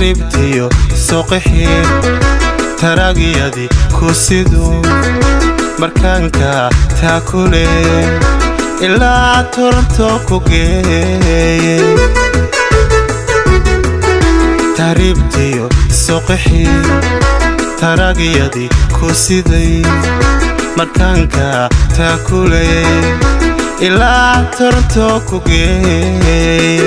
taribtiyo soqixii taraagiyadii ku siduu markaanka taakule ilaa toronto ku geeye taribtiyo soqixii taraagiyadii ku siday markaanka taakule ilaa toronto ku geeye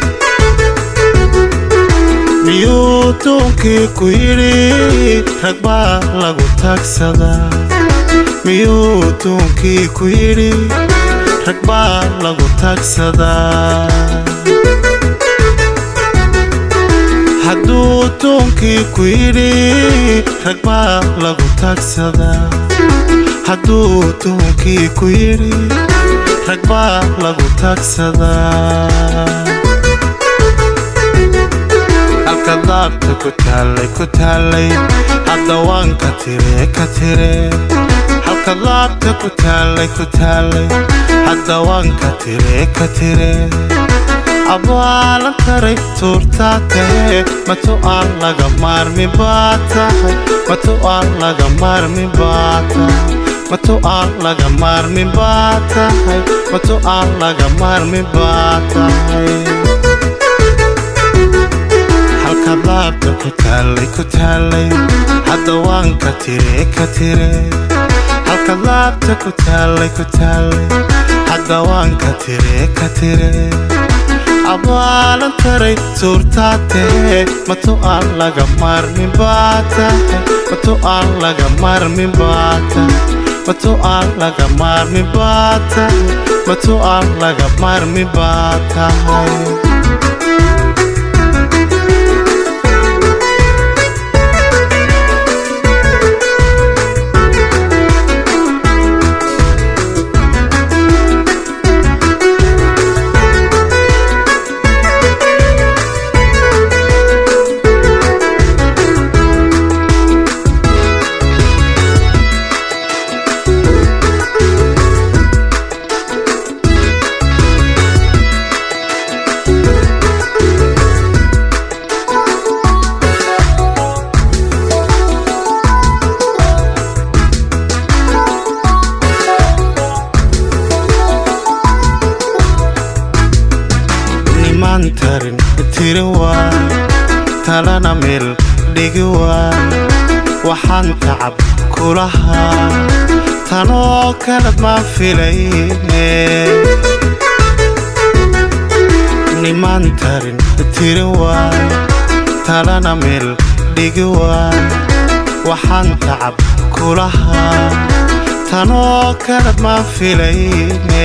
miyuu duunkii ku yidhi rag baa lagu taagsadaa miyuu duunkii ku yidhi rag baa lagu taagsadaa hadduu duunkii ku yidhi rag baa lagu taagsadaa hadduu duunkii ku yidhi rag baa lagu taagsadaa halka daabta ku taallay ku taallay hadda waan ka tire ka tire halka daabta ku taallay ku taallay hadda waan ka tire ka tire abaalan taray tuurtaa tahe matu aan laga maarmi baa tahay matu aan laga maarmi baa tahay matu aan laga maarmi baa tahay matu aan laga maarmi baa tahay halka daabta ku taallay ku taallay hadda waan ka tire ka tire halka daabta ku taallay ku taallay hadda waan ka tire ka tire abaalan taray suurtaa tahe matu aan laga maarmi baa tahay matu aan laga maarmi baa tahay matu aan laga maarmi baa tahay matu aan laga maarmi baa tahay nimaan tarin tiri waa talana meel dhigi waa waxaan tacab kulahaa tanoo kalad ma filayne nimaan tarin tiri waa talana meel dhigi waa waxaan tacab kulahaa tanoo kalad ma filayne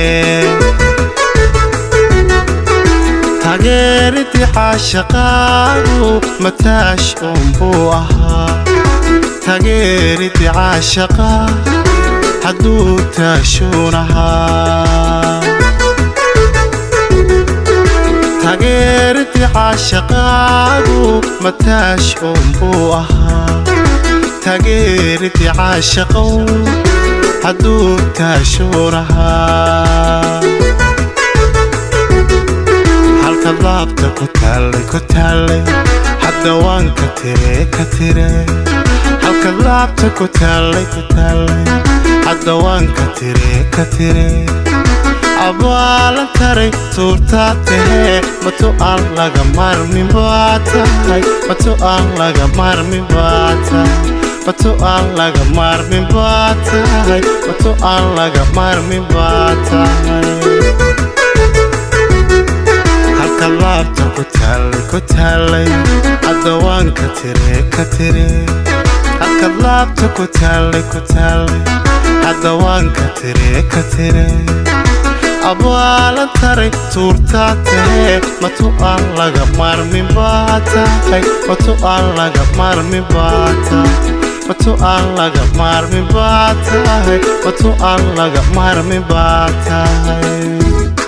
taageeridii caashaqaadu mataash uunbuu ahaa taageeridii caashaqa hadduu taashuun ahaa taageeridii caashaqaadu mataash uunbuu ahaa taageeridii caashaqow hadduu taashuun ahaa halka daabta ku taallay ku taallay hadda waan ka tire ka tire halka daabta ku taallay ku taallay hadda waan ka tire ka tire abaalan taray tuurtaa tahe matu aan laga maarmi baa tahay matu aan laga maarmi baa tahay matu aan laga maarmi baa tahay matu aan laga maarmi baa tahay halka laabta ku taallay ku taallay hadda waan ka tire ka tire halka laabta ku taallay ku taallay hadda waan ka tire ka tire abaalan taray tuurtaa tahe matu aan laga maarmi baa tahay matu aan laga maarmi baa tahay matu aan laga maarmi baa tahay matu aan laga maarmi baa tahay